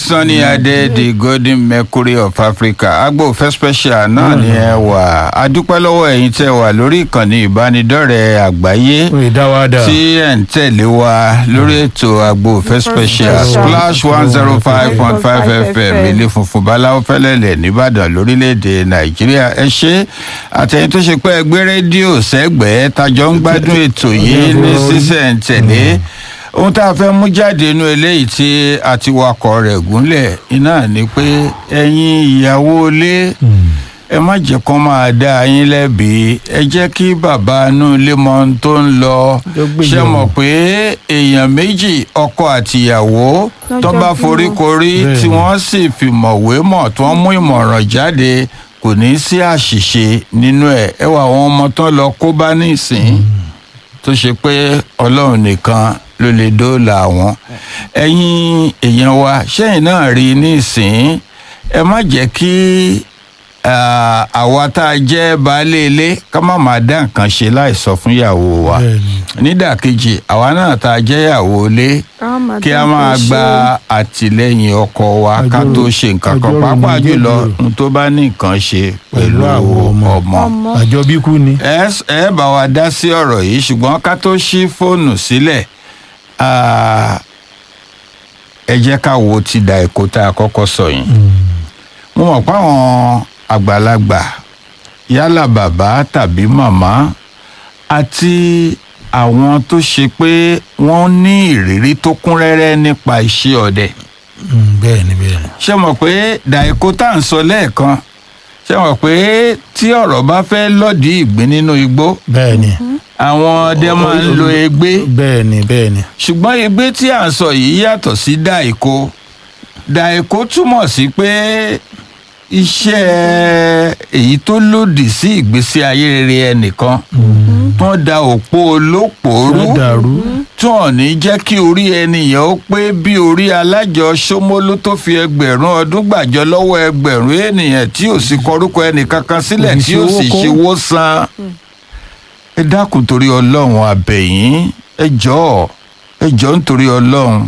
Sunny Adé the golden mercury of Africa agbófẹ́ special náà ni ẹ wà a dúpẹ́ lọ́wọ́ ẹ̀yin tẹ́ wà lórí ìkànnì ìbánidọ́rẹ̀ẹ́ àgbáyé fún ìdáwádà tí ẹ̀ ń tẹ̀lé wa lórí ètò agbófẹ́ special splash one zero five point five fm ilé funfun báláwo fẹ́lẹ́lẹ̀ nìbàdàn lórílẹ̀‐èdè nàìjíríà ẹ ṣe àtẹ̀yìn tó ṣe pé ẹgbẹ́ rédíò sẹ́gbẹ̀ẹ́ tajọ́ ń gbádùn ètò yìí ní sísẹ̀ǹtẹ̀lé ohun tá a fẹ́ mú jáde inú eléyìí tí a ti wakọ̀ rẹ̀ gúnlẹ̀ iná ni pé ẹ̀yin ìyàwó ilé ẹ má jẹ́ kó máa dá yín lẹ́bi ẹ jẹ́ kí bàbá inú ilé mọ ohun tó ń lọ ṣe mọ̀ pé èèyàn méjì ọkọ àtìyàwó tó bá foríkorí tí wọ́n sì fìmọ̀wé mọ̀ tí wọ́n mú ìmọ̀ràn jáde kò ní sí àṣìṣe nínú ẹ̀ ẹ wà àwọn ọmọ tó lọ kó bá nísìn tó ṣe pé ọlọ́run nìkan ló lè dóòlà wọn ẹ̀yin èèyàn wa ṣẹ́yìn náà rí nísìn ẹ má jẹ́ kí àwa tá a jẹ́ baálé ilé ká má máa dá nǹkan ṣe láì sọ fún ìyàwó wa nídàkejì àwa náà tá a jẹ́ ìyàwó ilé kí a máa gba àtìlẹ́yìn ọkọ wa ká tó ṣe nǹkan kan pàápàá jùlọ n tó bá ní nǹkan ṣe pẹ̀lú àwọn ọmọ àjọ bí kú ni. ẹ ẹ bá wa dá sí ọ̀rọ̀ yìí ṣùgbọ́n ká tó ṣí fóònù sílẹ̀ ẹ jẹ́ ká wo ti da èkó tá a kọ́kọ́ sọ yìí mo mọ̀ pé àwọn àgbàlagbà yálà bàbá tàbí màmá àti àwọn tó ṣe pé wọ́n ní ìrírí tó kún rẹ́rẹ́ nípa iṣẹ́ ọdẹ. bẹ́ẹ̀ ni bẹ́ẹ̀ ni. ṣé mọ̀ pé dàìkó tá à ń sọ lẹ́ẹ̀kan ṣé mọ̀ pé tí ọ̀rọ̀ bá fẹ́ lọ́ọ̀dì ìgbín nínú igbó. bẹ́ẹ̀ ni. àwọn ọdẹ máa ń lo egbé. bẹ́ẹ̀ ni bẹ́ẹ̀ ni. ṣùgbọ́n egbé tí à ń sọ yìí yàtọ̀ sí dàìkó dàìkó túmọ̀ sí pé iṣẹ́ èyí tó lòdì sí ìgbésí ayé rere ẹnìkan tó da òpó olópòórú tó hàn ní jẹ́ kí orí ẹnìyàn ó pé bí orí alájọ Ṣómólú tó fi ẹgbẹ̀rún ọdún gbàjọ lọ́wọ́ ẹgbẹ̀rún ènìyàn tí ò sì kọrúkọ ẹnìkankan sílẹ̀ tí ò sì ṣèwó san ẹ dákun torí Ọlọ́run àbẹ̀yìn ẹ jọ̀ọ́ ẹ jọ̀ọ́ nítorí Ọlọ́run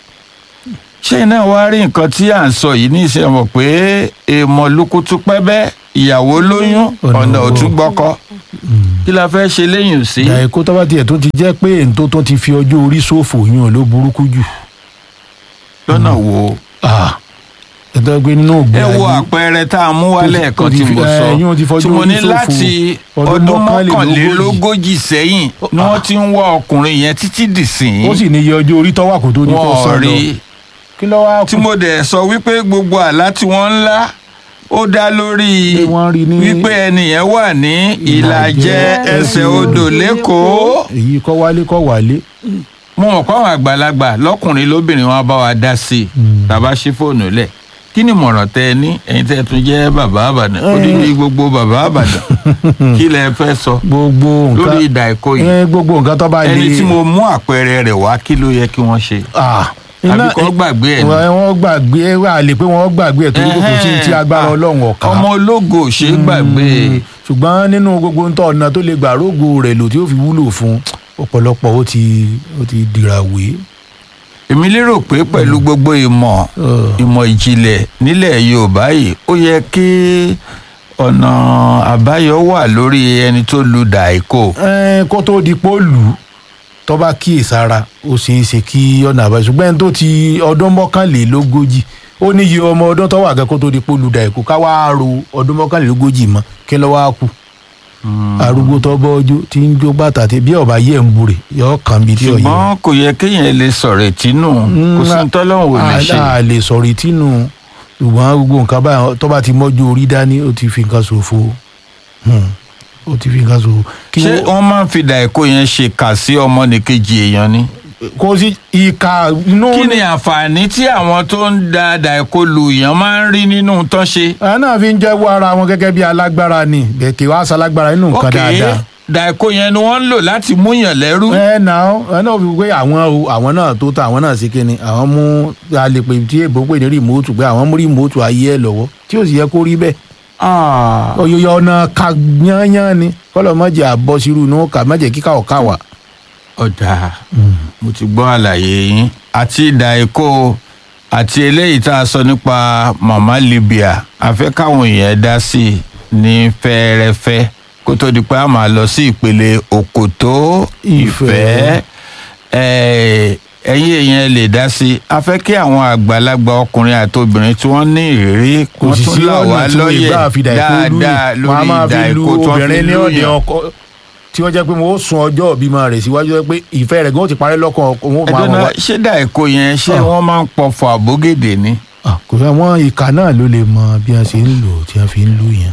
ṣé iná wa rí nǹkan tí à ń sọ yìí ní ìṣe mọ̀ pé èèmọ̀ lukutu pẹ́bẹ́ ìyàwó lóyún ọ̀nà òtún gbọ́kọ́ kí la fẹ́ ṣe lẹ́yìn sí. dàìkó tó bá tiẹ̀ tó ti jẹ́ pé èyí tó tó ti fi ọjọ́ orí ṣòfò yún ló burúkú jù. lọ́nà wo. ẹ̀tọ́ pé nínú ògbé ẹ wo àpẹẹrẹ tá a mú wálẹ̀ kan tí mo sọ tí mo ní láti ọdún mọ́kànlélógójì sẹ́yìn ni wọ́n ti ń wá ọkùnrin yẹn títí dìsín. ó sì ní iye ọjọ́ orí tọ́wà kó tó ní kó sọ lọ kí ló wá kù. tí mo dẹ̀ sọ wípé gbogbo àlá tí wọ́n ń lá ó dá lórí wípé ẹnìyẹn wà ní ìlàjẹ ẹsẹ̀ odò lẹ́kọ̀ọ́. èyí kọ́ wálé kọ́ wálé. mo mọ̀ pé àwọn àgbàlagbà lọ́kùnrin lóbìnrin wọn bá wa dá sí i tàbá ṣí fóònù lẹ̀ kí ni ìmọ̀ràn tẹ ẹ ní ẹ̀yin tẹ́ ẹ tún jẹ́ bàbá àbàdàn ó dín ní gbogbo bàbá àbàdàn kí lẹ fẹ́ sọ gbogbo nǹkan lórí ìdà ẹ̀kọ́ yìí gbogbo nǹkan tó bá lè. ẹni tí mo mú àpẹẹrẹ rẹ̀ wá kí ló yẹ kí wọ́n ṣe àbí kò gbàgbé ẹ ní. wọ́n gbàgbé ẹ wà lè pé wọ́n gbàgbé ẹ torí kò sí ti agbára ọlọ́run ọ̀ka. ọmọ ológo ò ṣe é gbàgbé. ṣùgbọ́n nínú gbogbo ń tọ́ ọ̀nà tó lè gbà rógo rẹ̀ lò tí ó fi wúlò fún ọ̀pọ̀lọpọ̀ ó ti ó ti dìràwé. èmi lérò pé pẹ̀lú gbogbo ìmọ̀ ìmọ̀ ìjìnlẹ̀ nílẹ̀ yorùbá yìí ó yẹ kí ọ̀nà àbáyọ wà lórí ẹni tó lu dàíkò. kó tó di pólù tó bá kíyèsára ó ṣeé ṣe kí ọ̀nà àbáyọ ṣùgbọ́n ẹni tó ti ọdún mọ́kànlélógójì ó ní iye ọmọ ọdún tó wà gẹ́gẹ́ kó tó di polùdà ẹ̀kọ́ ká wá ro ọdún mọ́kànlélógójì mọ́ kí ló wá kù. arúgbó tó bọ́ ọjọ́ tí ń jó bàtà tí bí ọba yẹ̀ ń burè yọ kàn bí tí ọ̀yẹ́. ṣùgbọ́n kò yẹ kéèyàn lè sọ̀rọ̀ ìtínú kò sí ní tọ́lọ́hún ò lè ṣe. a lè sọ̀rọ̀ ìtínú ṣùgbọ́n gbogbo nǹkan báyìí tó bá ti mọ́jú orí dání ó ti fi nǹkan ṣòfò ó ti fi nǹkan ṣòfò. ṣé wọ́n máa ń fi dàìkó yẹn ṣe kà sí ọmọnìkejì èèyàn ni. kò sí ìka inú. kí ni àǹfààní tí àwọn tó ń da dàìkó lu èèyàn máa ń rí nínú tán ṣe. àwọn náà fi ń jẹ́wọ́ ara wọn gẹ́gẹ́ bí alágbára ni kì wá sálágbára nínú nǹkan dáadáa. dàìkó yẹn ni wọ́n ń lò láti múyàn lẹ́rú. ẹ nà ó ẹ náà fi pé àwọn o àwọn náà tó ta àwọn náà sí kíni àwọn mú a lè pè tí èbó pè ní rìmóòtù pé àwọn mú rìmóòtù ayé ẹ lọ́wọ́ tí ò sì yẹ kó rí bẹ́ẹ̀ oyoyo ọ̀nà ka yányán ni kọ́lọ̀ má jẹ́ àbọ̀ sírú inú ká má jẹ́ kíkà ọ̀ká wà. ọ̀dà mo ti gbọ́ àlàyé yín àti ìdà èkó àti eléyìí tá a sọ nípa mama libya a fẹ́ káwọn èèyàn dá sí i ní fẹ́ẹ́rẹ́fẹ́ kó tó di pé a máa lọ sí ìpele òkòtó ìfẹ́ Eh, ẹ̀yin èèyàn lè dá sí i a fẹ́ kí àwọn àgbàlagbà ọkùnrin àti obìnrin tí wọ́n ní ìrírí kò wọ́n sì tún sí là wá ọ̀nà tí wọ́n lọ́yẹ̀ ìgbà àfidà ìkó lù dáadáa yìí wọ́n á lórí máa ìdá fi lu ìkó tí wọ́n fi obìnrin ní lù ọ̀dẹ̀ yàn. ọkọ tí wọ́n jẹ́ pé wọ́n ó sun ọjọ́ ìbímọ rẹ̀ síwájú jẹ́ pé ìfẹ́ rẹ̀ gan ti parí lọ́kàn ọkọ wọn ó máa ẹ̀dọ́nà wọ́n wá. ṣé dà ìkó yẹn ṣé Ah. wọ́n máa ń pọ̀fọ̀ àbógèdè ni. Ah, kò fẹ́ wọ́n ìka náà ló lè mọ bí wọ́n ṣe ń lò tí wọ́n fi ń lù yẹn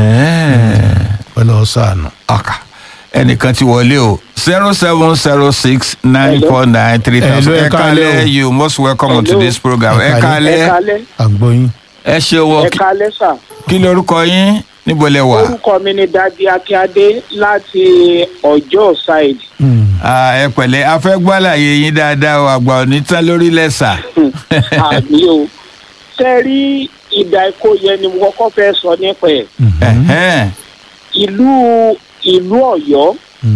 pẹ̀lú ọ̀sánù. ọkà ẹnìkan ti wọlé o zero seven zero six nine four nine three thousand Hello, ẹ ẹ kálẹ́ káalẹ́ o. you most welcome to Hello. this program ẹ Ẹ ẹ kálẹ́ kalẹ́ àgbọ̀yìn. ẹ ṣe wọ ẹ kalẹ́ sà kí lorúkọ yín níbo lẹ wà. orúkọ mi ni dadi akíade láti ọjọ́ side Ah, ẹ pẹ̀lẹ́ a fẹ́ gbọ́ àlàyé yín dáadáa o àgbà òní tán lórí lẹ́sà. àmì o ṣe rí ìdá ikó yẹn ni mo kọ́kọ́ fẹ́ sọ nípa ẹ̀ Ẹ̀hẹ́n. ìlú ìlú ọ̀yọ́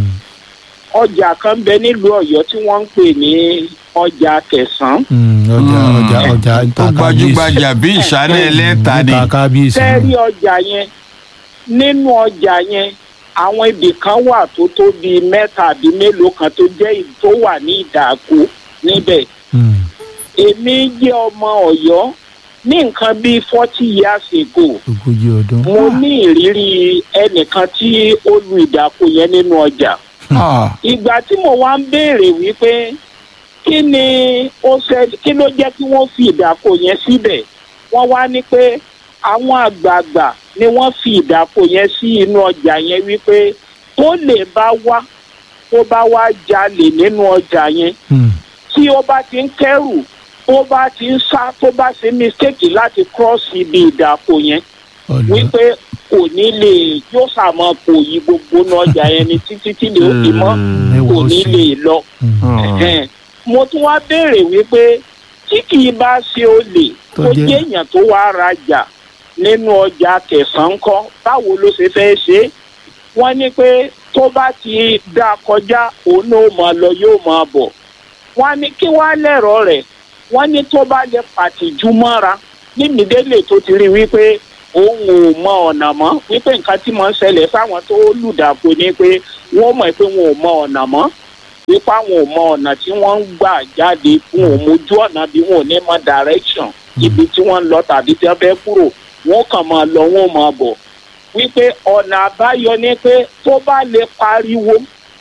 ọjà kan bẹ nílùú ọ̀yọ́ tí wọ́n ń pè ní ọjà kẹsàn-án ọjà Mm. ọjà ọjà tó ìta gbajúgbajà bí ìṣáná ẹlẹ́ta ni. ìta kábíyèsí. ṣe rí ọjà yẹn nínú ọjà yẹn àwọn ibì kan wà tó tó bíi mẹ́ta àbí mélòó kan tó jẹ́ ì- tó wà ní ìdàkú níbẹ̀ Mm. èmi jẹ́ ọmọ ọ̀yọ́ ní nǹkan bíi forty years ago ogójì ọdún. mo ní ìrírí ẹnìkan tí ó lu ìdàkú yẹn nínú ọjà Ah, ìgbà tí mo wá ń béèrè wípé kí ni ó ṣe kí ló jẹ́ kí wọ́n fi ìdàkọ yẹn síbẹ̀ wọ́n wá ní pé àwọn àgbààgbà ni wọ́n fi ìdàkọ yẹn sí inú ọjà yẹn wípé tó lè bá wá tó bá wá jalè nínú ọjà yẹn Mm. tí ó bá ti ń kẹ́rù tó bá ti ń sá tó bá ṣe mistake láti cross ibi ìdàkọ yẹn ọ̀lọ́. wípé kò ní lè yóò sàmọ kò yí gbogbo náà ọjà yẹn ni títí tí lè ó fi mọ́ kò ní lè lọ. Mm. Ẹ̀hẹ́n. mo tún wá béèrè wípé tí kì í bá ṣe olè Tó tó jẹ́- jẹ́ èèyàn tó wá rajà nínú ọjà kẹsàn-án kọ́ báwo ló ṣe fẹ́ ṣe é wọ́n ní pé tó bá ti dá kọjá òun náà máa lọ yóò máa bọ̀ wọ́n ní kí wọ́n á lẹ̀rọ rẹ̀ wọ́n ní tó bá lè pàtìjú mọ́ra nímìdélè tó ti rí wípé òun ò mọ ọ̀nà mọ́ wípé nǹkan tí mo ń ṣẹlẹ̀ fáwọn tó lùdàpọ̀ ni pé wọ́n mọ̀ pé wọn ò mọ ọ̀nà mọ́ wípé àwọn ò mọ ọ̀nà tí wọ́n ń gbà jáde fún òun ojú ọ̀nà bí wọn ò ní mọ direction ibi tí wọ́n ń lọ tàbí tí wọ́n fẹ́ kúrò wọ́n kàn máa lọ wọ́n máa bọ̀ wípé ọ̀nà àbáyọ ni pé tó bá lè pariwo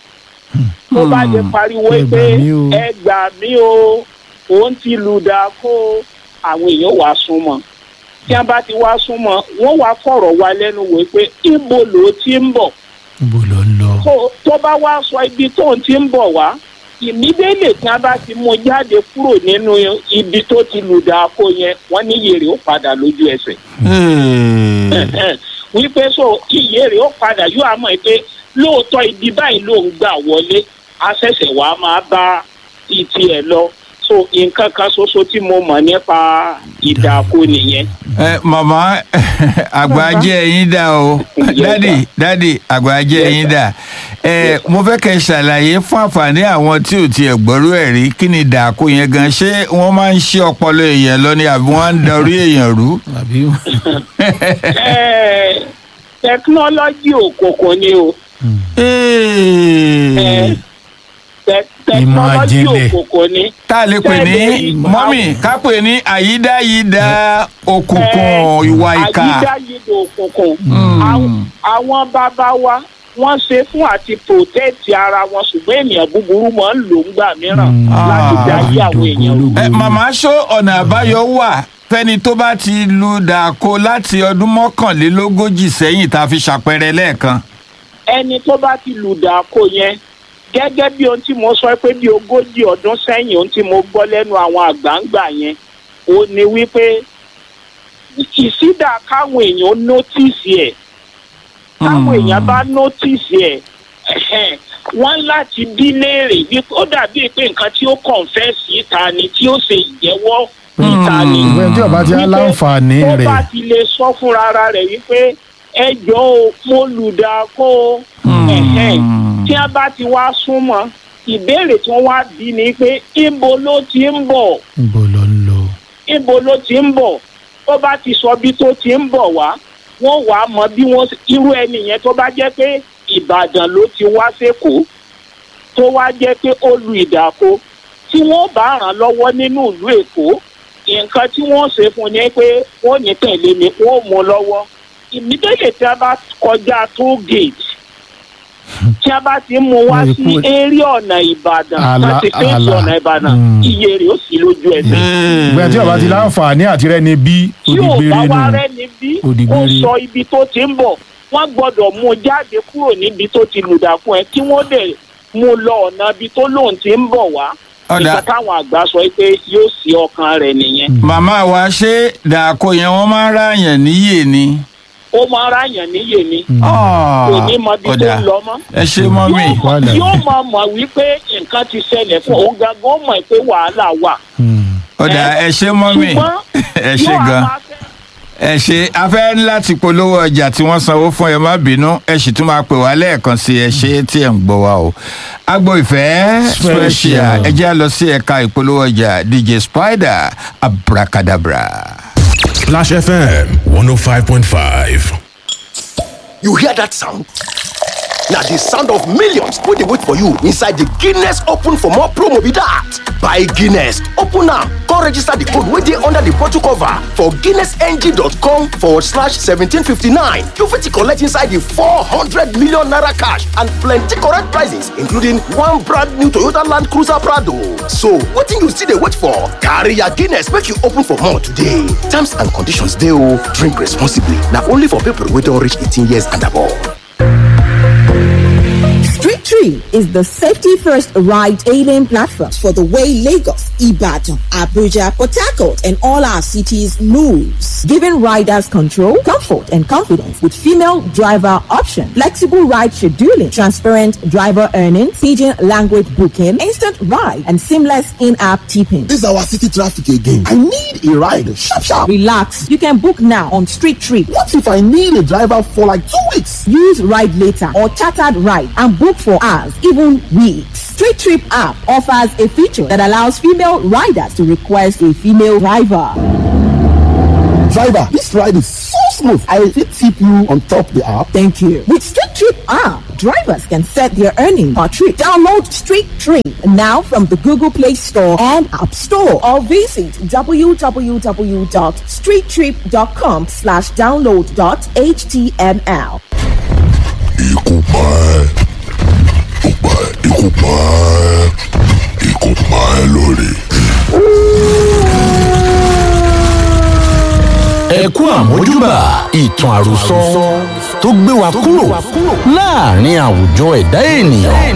tó bá lè pariwo Ẹ gbà pé mí o. ẹ gbà mí o òun ti lùdà kó àwọn èèyàn wàá súnmọ́ tí wọ́n bá ti wá súnmọ́ wọ́n wàá fọ̀rọ̀ wá lẹ́nu wò pé ibo ló ti ń bọ̀ níbo ló ń lọ. tó tó bá wá sọ ibi tó ń ti ń bọ̀ wá ìmídélè tí wọ́n bá ti mú jáde kúrò nínú ibi tó ti lùdà kó yẹn wọ́n ní yèrè ó padà lójú ẹsẹ̀ Hey. wípé so iye rẹ̀ ó padà yóò á mọ̀ pé lóòótọ́ ibi báyìí ló ń gbà wọlé a ṣẹ̀ṣẹ̀ wá máa bá títí ẹ̀ lọ so nǹkan kan ṣoṣo tí mo mọ̀ nípa ìdàkọ nìyẹn. ẹ màmá àgbájẹ yín dà o Yes, dádì sir. dádì àgbájẹ Yes, yín sir. dà ẹ Yes, sir. mo fẹ́ kẹ́ ẹ ṣàlàyé fún àǹfààní àwọn tí ò tiẹ̀ gbọ́rú ẹ̀ rí kí ni dàkú yẹn gan ṣé wọ́n máa ń ṣí ọpọlọ èèyàn lọ ni àbí wọ́n á ń darí èèyàn rú. àbí. Ẹ́ẹ̀, tẹkinọ́lọ́jì òkùnkùn ni o Hey. Tẹ- Ìmọ̀ tẹkinọ́lọ́jì àjìnlẹ̀. òkùnkùn ni. tá a lè pè ní Tẹ́lẹ̀ mọ́mì ká pè ní àyídáyídá òkùnkùn ìwà ìkà. àyídáyidò òkùnkùn Mm. Àwọn- àwọn bàbá wa wọ́n ṣe fún àti protect ara wọn ṣùgbọ́n ènìyàn búburú máa ń lò ń gbà mìíràn Mm. láti Ah. darí àwọn èèyàn rú. ẹ màmá ṣó ọ̀nà àbáyọ wà fẹ́ni tó bá ti lu dàkó láti ọdún mọ́kànlélógójì sẹ́yìn tá a fi ṣàpẹẹrẹ lẹ́ẹ̀kan. ẹni tó bá ti lù dàkó yẹn gẹ́gẹ́ bí ohun tí mo sọ pé bí ogójì ọdún sẹ́yìn ohun tí mo gbọ́ lẹ́nu àwọn àgbàǹgbà yẹn ó ní wípé ìsídà káwọn èèyàn nótìsì ẹ̀ táwọn èèyàn bá nótìsì ẹ̀ ẹ̀hẹ́n, wọ́n láti bí léèrè wípé ó dàbí pé nǹkan tí ó kọ̀ǹfẹ́sì ìta ni tí ó ṣe ìjẹ́wọ́ ìta ni ìwé tí ọba ti á wípé láǹfààní tó bá rẹ̀. ti lè sọ fúnra ara rẹ̀ wípé ẹjọ́ o mo lùdà kó o ẹ̀hẹ́n. tí a bá ti wá súnmọ́ ìbéèrè tí wọ́n wá bí ni pé ibo ló ti ń bọ̀ níbo ló ń lọ. ibo ló ti ń bọ̀ tó bá ti sọ bí tó ti ń bọ̀ wá wọ́n wàá mọ bí wọ́n irú ẹni yẹn tó bá jẹ́ pé ìbàdàn ló ti wá sékòó tó wá jẹ́ pé ó lu ìdàkọ tí wọ́n bá ràn lọ́wọ́ nínú ìlú èkó nǹkan tí wọ́n ṣe fún ni pé wọ́n ní tẹ̀lé mi wọ́n mú lọ́wọ́ ìmídẹ́lẹ̀ tí a bá kọjá toll gate tí a bá ti mú wá Wọ́n sí kú- eré ọ̀nà ìbàdàn Àlà- láti fèsì àlà. ọ̀nà ìbàdàn Mm. iye rẹ̀ ó sì lójú ẹsẹ̀ ìgbà tí ọba ti láǹfààní àti rẹni bí tí ò bá òdìgbére wá nù rẹ́ni bí ó Òdìgbére. sọ ibi tó ti ń bọ̀ wọ́n gbọ́dọ̀ mú un jáde kúrò níbi tó ti lùdà fún ẹ kí wọ́n dẹ̀ mú un lọ ọ̀nà ibi tó lóun ti ń bọ̀ wá Ọ̀dà. nígbà táwọn àgbà sọ pé yóò sí ọkàn rẹ̀ nìyẹn màmá wa ṣé dàkó yẹn wọ́n máa ń ráyàn níyè ni. ó máa ráyàn níyè ni Ah, kò ní mọ ibi tó ọ̀dà. ń lọ mọ́ ẹ ṣe mọ́ mi. yóò Wàhálà. mọ̀- yóò máa mọ̀ wípé nǹkan ti ṣẹlẹ̀ fún òun gangan ó mọ̀ pé wàhálà wà ọ̀dà ẹ ṣe mọ́ mi. ṣùgbọ́n ẹ ṣe yóò á gan. máa fẹ́ ẹ ṣe afẹ́ láti polówó ọjà tí wọ́n sanwó fún ẹ má bínú ẹ sì tún máa pè wá lẹ́ẹ̀kan sí ẹ ṣe tí ẹ̀ ń gbọ́ wa o. agbo ìfẹ́ Special. special ẹ jẹ́ à lọ sí ẹ̀ka ìpolówó ọjà dj spider abracadabra. Splash FM 105.5. You hear that sound? Now the sound of millions wey dey wait for you inside the Guinness Open for more promo be that. Buy Guinness, open am, come register the code wey dey under the bottle cover for guinnessng.com forward slash 1759. You fit collect inside the 400 million naira cash and plenty correct prizes including one brand new Toyota Land Cruiser Prado. So wetin you still dey wait for? Carry your Guinness make you open for more today. Terms and conditions dey o. Drink responsibly. Na only for people wey don reach 18 years and above. Street Tree is the safety first ride hailing platform for the way Lagos, Ibadan, Abuja, Port Harcourt, and all our cities moves, giving riders control, comfort, and confidence with female driver option, flexible ride scheduling, transparent driver earnings, pidgin language booking, instant ride, and seamless in-app tipping. This is our city traffic again. I need a ride. Sharp, sharp. Relax, you can book now on Street Tree. What if I need a driver for like two weeks? Use Ride Later or Chartered Ride and book for hours, even weeks. Street Trip app offers a feature that allows female riders to request a female driver. Driver, this ride is so smooth. I fit tip you on top the app. Thank you. With Street Trip app, drivers can set their earning per trip. Download Street Trip now from the Google Play Store and App Store or visit www.streettrip.com slash download dot html. Ikú pa ẹ́, ó pa ẹ́, ikú pa ẹ́, ikú pa ẹ́ lórí. ẹ kú àmójúbà ìtàn àròsọ tó gbé wa kúrò láàrin àwùjọ ẹ̀dá ènìyàn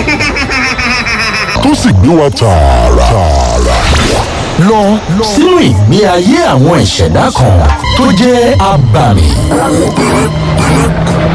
Tó sì gbé wa tààrà. tààrà. lọ sínú ìgbé ayé àwọn ìṣẹ̀dá kan tó jẹ́ abàmì.